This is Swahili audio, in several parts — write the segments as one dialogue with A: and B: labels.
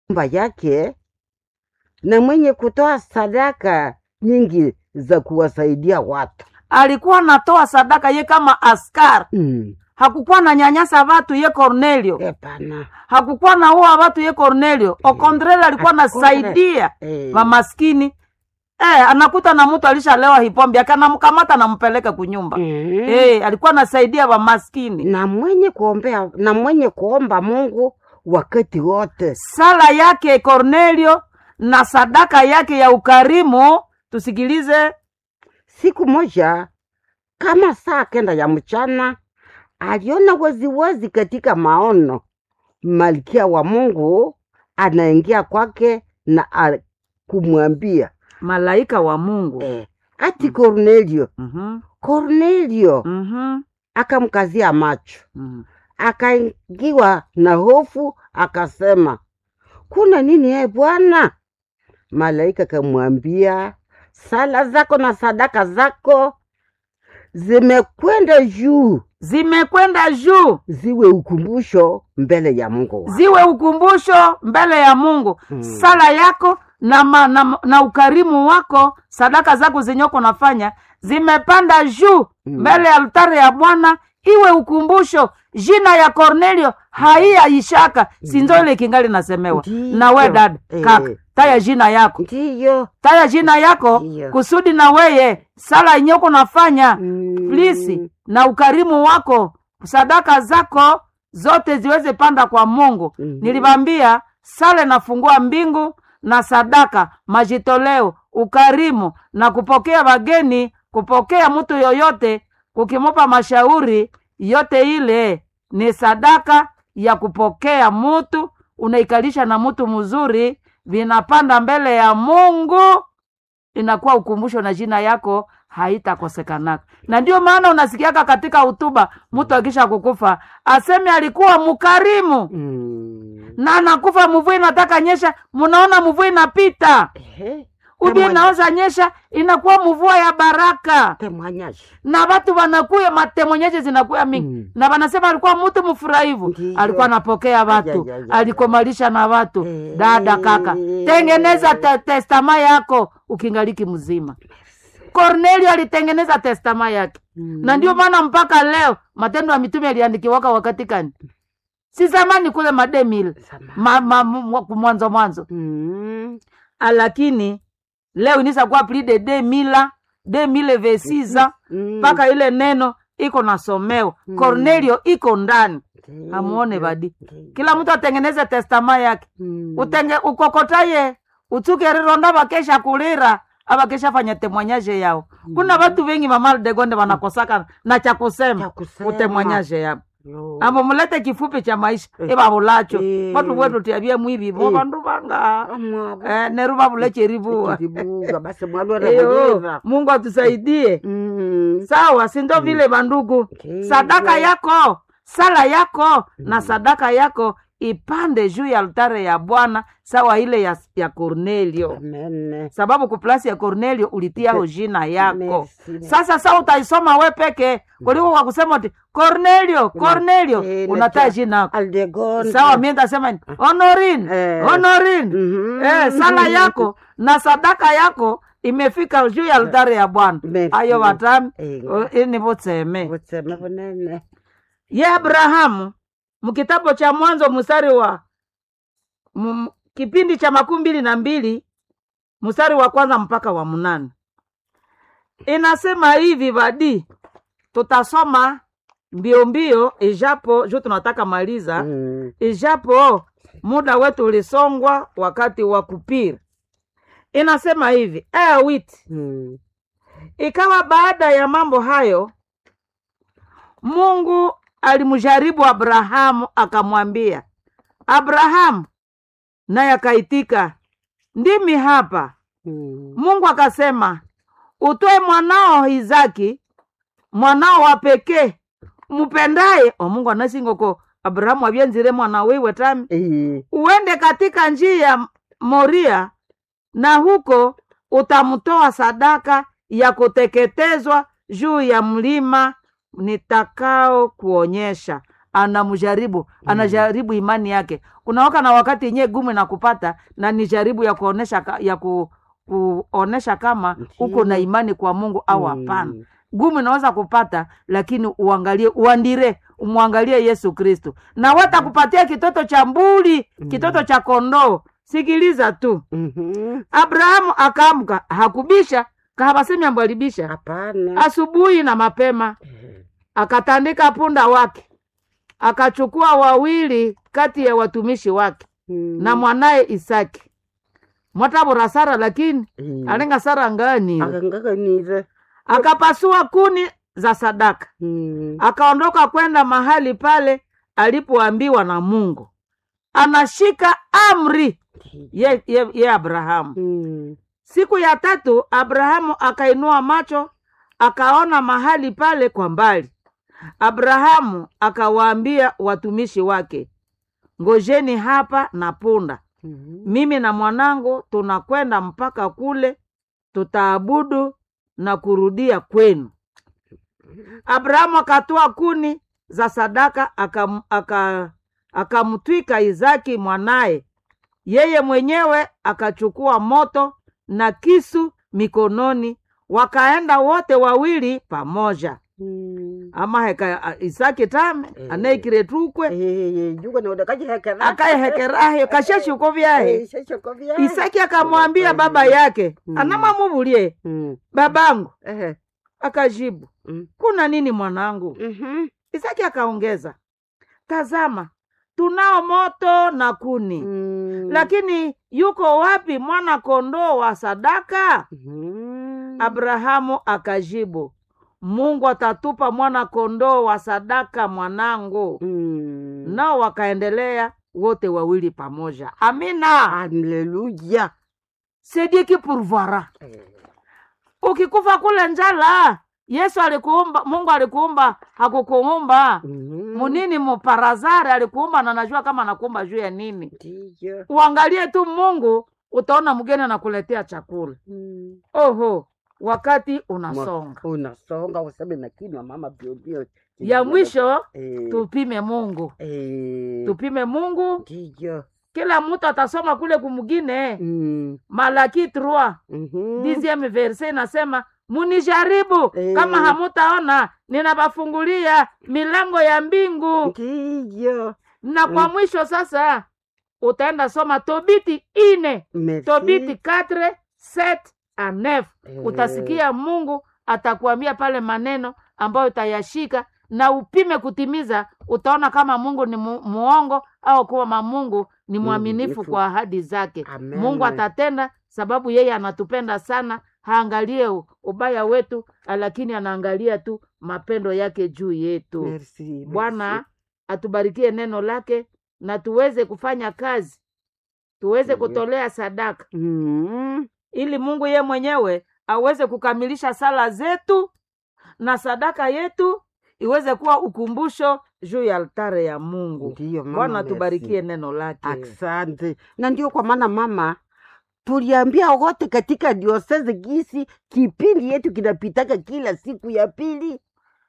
A: nyumba yake na mwenye kutoa sadaka nyingi za kuwasaidia watu
B: alikuwa anatoa sadaka ye kama askari
A: mm.
B: hakukuwa na nyanyasa watu ye Cornelio
A: Hapana.
B: hakukuwa na ua watu ye Cornelio okontreli alikuwa nasaidia
A: Eh.
B: mamaskini eh, anakuta na mtu alishalewa hipombi akanamkamata nampeleka kunyumba
A: Mm.
B: eh, alikuwa anasaidia wamaskini
A: na mwenye kuombea na mwenye kuomba Mungu wakati wote.
B: sala yake Cornelio na sadaka yake ya ukarimu tusikilize
A: Siku moja kama saa kenda ya mchana, aliona waziwazi katika maono malkia wa Mungu anaingia kwake na a- kumwambia
B: malaika wa Mungu
A: eh, ati Kornelio,
B: Mhm,
A: Kornelio.
B: mhm,
A: Akamkazia macho,
B: mhm.
A: akaingiwa na hofu, akasema kuna nini e Bwana? Malaika kamwambia, sala zako na sadaka zako zimekwenda juu,
B: zimekwenda juu
A: ziwe ukumbusho mbele ya Mungu wako.
B: ziwe ukumbusho mbele ya Mungu
A: Mm.
B: sala yako na, ma, na, na ukarimu wako sadaka zako zenyoko nafanya zimepanda juu
A: Mm.
B: mbele ya altare ya Bwana iwe ukumbusho jina ya Cornelio haiyaishaka sinzo ile kingali nasemewa
A: Ndiyo.
B: na we dad
A: Eh.
B: kaka taya jina yako
A: Ndiyo.
B: taya jina yako
A: Ndiyo.
B: kusudi na weye sala inyoko nafanya
A: Mm.
B: plisi na ukarimu wako sadaka zako zote ziweze panda kwa Mungu.
A: Mhm.
B: Nilibambia sala nafungua mbingu na sadaka, majitoleo, ukarimu na kupokea wageni, kupokea mtu yoyote, kukimupa mashauri yote, ile ni sadaka ya kupokea mutu, unaikalisha na mtu mzuri, vinapanda mbele ya Mungu inakuwa ukumbusho na jina yako haitakosekanaka. Na ndio maana unasikiaka katika hutuba mtu akisha kukufa aseme alikuwa mkarimu
A: Mm.
B: na anakufa, mvua inataka nyesha, munaona mvua inapita,
A: Ehe.
B: ubie
A: Temwanya-
B: inaoza nyesha, inakuwa mvua ya baraka,
A: temwanyashi.
B: na watu wanakuya matemonyeshe zinakuya mingi
A: Mm.
B: na wanasema alikuwa mtu mfurahivu,
A: Ndiyo.
B: alikuwa anapokea watu,
A: Aya, aya, aya.
B: alikomalisha na watu.
A: Eh.
B: Dada kaka, tengeneza te testama yako ukingaliki mzima. Kornelio alitengeneza testama yake
A: Mm.
B: na ndio maana mpaka leo Matendo ya Mitume yaliandikiwaka wakati gani? Si zamani kule mademil
A: Sama.
B: ma, ma, mwa- mwanzo mwanzo,
A: Mm.
B: lakini leo inisa kuwa pli de de mila de mile vesiza
A: Mm.
B: mpaka ile neno iko nasomewa
A: Mm.
B: Kornelio iko ndani,
A: Ndiyo.
B: amuone badi.
A: Ndiyo.
B: Kila mtu atengeneze testama yake
A: Mm.
B: utenge ukokotaye utuke rironda bakesha kulira abakesha fanya temwanyaje yao kuna watu wengi mamaldegonde wanakosaka na cha kusema
A: Cha kusema.
B: utemwanyaje yao
A: Yo.
B: amo mulete kifupi cha maisha
A: Eh.
B: ibabulacho
A: Eh.
B: watu wetu tiabie mwivi bo
A: Eh.
B: bandu banga
A: Amwabo.
B: eh, neru babulece ribua
A: Kiribuga, basi mwalwere
B: eyo
A: mwenyewe.
B: mungu atusaidie
A: Mm.
B: sawa sindo vile bandugu
A: Okay.
B: sadaka yako sala yako na sadaka yako ipande juu ya altare ya bwana sawa ile ya, ya kornelio
A: Amen.
B: sababu kuplasi ya Cornelio ulitiao jina yako.
A: Merci.
B: Sasa sa utaisoma we peke kuliko kwa kusema ati Cornelio, Cornelio
A: Eh,
B: unataa
A: natia-
B: jina yako.
A: Aldegonde.
B: Sawa, mimi nitasema ni Honorin,
A: Eh.
B: Honorin.
A: Mhm.
B: Eh, sala yako na sadaka yako imefika juu ya altare ya Bwana.
A: Merci.
B: Ayo watami
A: Eh.
B: ini butseme.
A: Butseme bunene.
B: Ye Abrahamu mkitabu cha Mwanzo mstari wa m, kipindi cha makumi mbili na mbili mstari wa kwanza mpaka wa mnane inasema hivi vadi, tutasoma mbio mbio, ijapo juu tunataka maliza,
A: Mm.
B: ijapo muda wetu ulisongwa wakati wa kupira. Inasema hivi aya witi
A: Mm.
B: Ikawa baada ya mambo hayo, Mungu alimjaribu Abrahamu akamwambia, Abrahamu, naye akaitika, ndimi hapa.
A: Mm.
B: Mungu akasema, utoe mwanao Izaki, mwanao wa pekee mupendaye. O Mungu anasingoko Abrahamu avyenzire mwana wiwe tami
A: Eh.
B: uende katika njia ya Moria na huko utamtoa sadaka ya kuteketezwa juu ya mlima nitakao kuonyesha. anamjaribu anajaribu imani yake kunawaka na wakati yenyewe gumu na kupata na ni jaribu ya kuonesha ka- ya ku, kuonesha kama uko na
A: Ndiyo.
B: imani kwa mungu au hapana
A: Mm.
B: gumu inaweza kupata lakini uangalie uandire umwangalie yesu kristu na watakupatia kitoto cha mbuli kitoto cha kondoo sikiliza tu
A: Mhm.
B: abrahamu akaamka hakubisha kahabasemi ambo alibisha
A: Hapana.
B: asubuhi na mapema
A: Eh.
B: akatandika punda wake akachukua wawili kati ya watumishi wake
A: Mm.
B: na mwanaye isaki mwatabora sara lakini
A: Eh.
B: alenga sara ngani
A: Akangakanire.
B: akapasua kuni za sadaka
A: Mm.
B: akaondoka kwenda mahali pale alipoambiwa na mungu anashika amri ye, ye, ye abrahamu
A: Mm.
B: siku ya tatu abrahamu akainua macho akaona mahali pale kwa mbali abrahamu akawaambia watumishi wake ngojeni hapa na punda
A: Mhm.
B: mimi na mwanangu tunakwenda mpaka kule tutaabudu na kurudia kwenu abrahamu akatoa kuni za sadaka akam- aka- akamtwika izaki mwanaye yeye mwenyewe akachukua moto na kisu mikononi wakaenda wote wawili pamoja
A: Mm.
B: ama heka a- isaki tame
A: Eh.
B: anaikiretukwe
A: Eh, juko na udakaji hekera.
B: akayehekerahe kashashuko vyahe
A: Eh, shashoko vya.
B: isaki akamwambia baba yake
A: Mm.
B: anamamuvulie
A: Mm.
B: babangu
A: Eh.
B: akajibu
A: Mm.
B: kuna nini mwanangu
A: Mhm.
B: isaki akaongeza tazama tunao moto na kuni
A: Mm.
B: lakini yuko wapi mwana kondoo wa sadaka
A: Mhm.
B: abrahamu akajibu mungu atatupa mwana kondoo wa sadaka mwanangu
A: Mm.
B: nao wakaendelea wote wawili pamoja amina
A: Haleluya.
B: sediki pourvoira
A: Eh.
B: ukikufa kule njala yesu alikuumba mungu alikuumba hakukuumba
A: Mhm.
B: munini muparazari alikuumba na najua kama anakuumba juu ya nini
A: Ndiyo.
B: uangalie tu mungu utaona mgeni anakuletea chakula
A: Mm.
B: oho wakati
A: Mwa-
B: unasonga
A: unasonga useme na kinywa mama biobio
B: ya mwisho
A: Eh.
B: tupime mungu
A: Eh.
B: tupime mungu
A: Ndiyo.
B: kila mtu atasoma kule kumugine
A: Mm.
B: malaki 3
A: Mhm.
B: dixieme verse inasema munijaribu
A: Eh.
B: kama hamutaona ninabafungulia milango ya mbingu
A: Ndiyo.
B: na kwa
A: Mm.
B: mwisho sasa utaenda soma tobiti ine
A: Merci.
B: tobiti 4 7 a 9
A: Eh.
B: utasikia mungu atakuambia pale maneno ambayo utayashika na upime kutimiza utaona kama mungu ni mu, muongo au kama mungu ni mwaminifu
A: Mwaminifu.
B: kwa ahadi zake
A: Amen.
B: mungu atatenda sababu yeye anatupenda sana haangalie u- ubaya wetu lakini anaangalia tu mapendo yake juu yetu
A: Merci.
B: bwana
A: merci.
B: atubarikie neno lake na tuweze kufanya kazi tuweze
A: Ndiyo.
B: kutolea sadaka
A: Mm.
B: ili mungu ye mwenyewe aweze kukamilisha sala zetu na sadaka yetu iweze kuwa ukumbusho juu ya altare ya mungu
A: Ndiyo mama.
B: bwana
A: merci.
B: tubarikie neno lake
A: Asante. Na ndio kwa maana mama tuliambia wote katika diosezi gisi kipindi yetu kinapitaka kila siku ya pili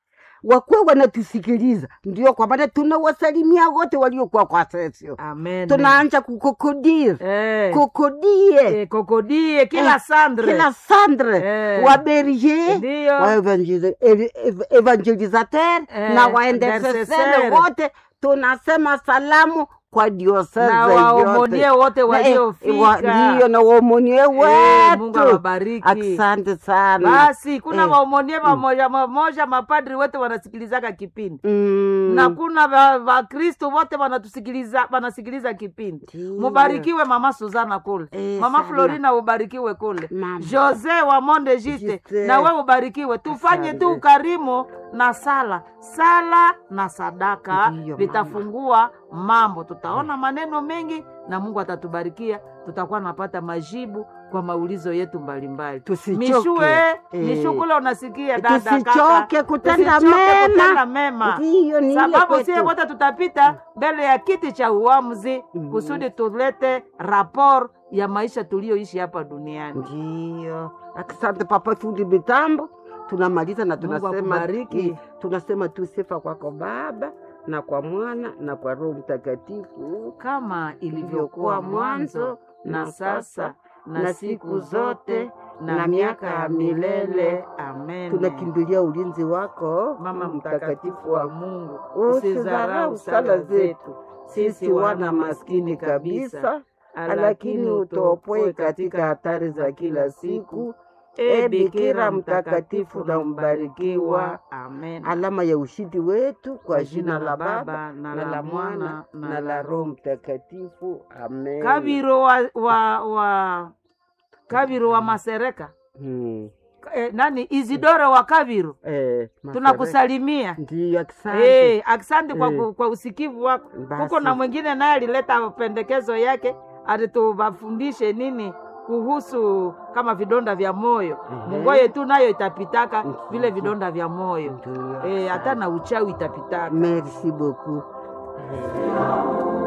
A: wakuwe wanatusikiliza. Ndio kwa maana tunawasalimia wote waliokuwa kwa sesio,
B: amen
A: tunaanja kukokodire
B: eh,
A: kokodie
B: eh, kokodie kila
A: Eh,
B: sandre
A: kila sandre
B: Eh.
A: wa berger
B: ndiyo
A: wa evangeli- ev- ev- evangelisateur
B: Eh,
A: na waendesesele
B: intercesseur.
A: wote tunasema salamu kwa dioseze
B: na
A: yote.
B: waomonie wote
A: Na, eh, wa-
B: waliofika
A: ndiyo na waomonie
B: Eh, mungu
A: wetu
B: awabariki
A: asante sana
B: basi kuna
A: Eh.
B: waomonie pamoja pamoja mapadri wote wanasikilizaka kipindi
A: Mm.
B: na kuna va- vakristo wote wanatusikiliza wanasikiliza kipindi
A: Ndiyo.
B: mubarikiwe mama suzana kule
A: Eh,
B: mama
A: sana.
B: florina ubarikiwe kule
A: Mama.
B: jose wa monde jite
A: Jite.
B: na we ubarikiwe tufanye tu
A: Asante.
B: ukarimu na sala sala na sadaka
A: Ndiyo,
B: vitafungua mambo tutaona maneno mengi na mungu atatubarikia tutakuwa napata majibu kwa maulizo yetu mbalimbali
A: Tusichoke.
B: mishue
A: Eh.
B: mishukule unasikia dada
A: tusichoke
B: kaka.
A: kutenda
B: Tusichoke kutenda
A: mema
B: mema
A: ndiyo ni ile
B: sababu
A: kwetu.
B: sie wote tutapita mbele ya kiti cha uamuzi
A: Mhm.
B: kusudi tulete rapor ya maisha tuliyoishi hapa duniani
A: ndiyo asante papa fundi mitambo tunamaliza na
B: Mungu
A: tunasema
B: akubariki.
A: eh, tunasema tu sifa kwako baba na kwa Mwana na kwa Roho Mtakatifu,
B: kama ilivyokuwa mwanzo na sasa na siku zote na miaka ya milele. Amen.
A: tunakimbilia ulinzi wako,
B: Mama mtakatifu wa Mungu,
A: Usidharau sala zetu sisi wana maskini kabisa, lakini utuopoe katika hatari za kila siku. E Bikira mtakatifu na mbarikiwa,
B: Amen.
A: alama ya ushindi wetu, kwa jina la Baba na la Mwana na la Roho Mtakatifu. Amen.
B: Kabiro wa, wa, wa Kabiro wa Masereka
A: Hmm.
B: eh, nani Isidoro wa Kabiro,
A: Eh,
B: tunakusalimia
A: Ndiyo, asante.
B: Eh, asante kwa,
A: Eh.
B: ku- kwa usikivu wako.
A: Basi.
B: Huko na mwingine naye alileta pendekezo yake, alitubafundishe nini kuhusu kama vidonda vya moyo.
A: Ehe.
B: Mungoye tu nayo itapitaka
A: Mhm.
B: vile vidonda vya moyo
A: Ndiyo,
B: eh, hata
A: asante.
B: na uchawi itapitaka.
A: Merci beaucoup. Eh.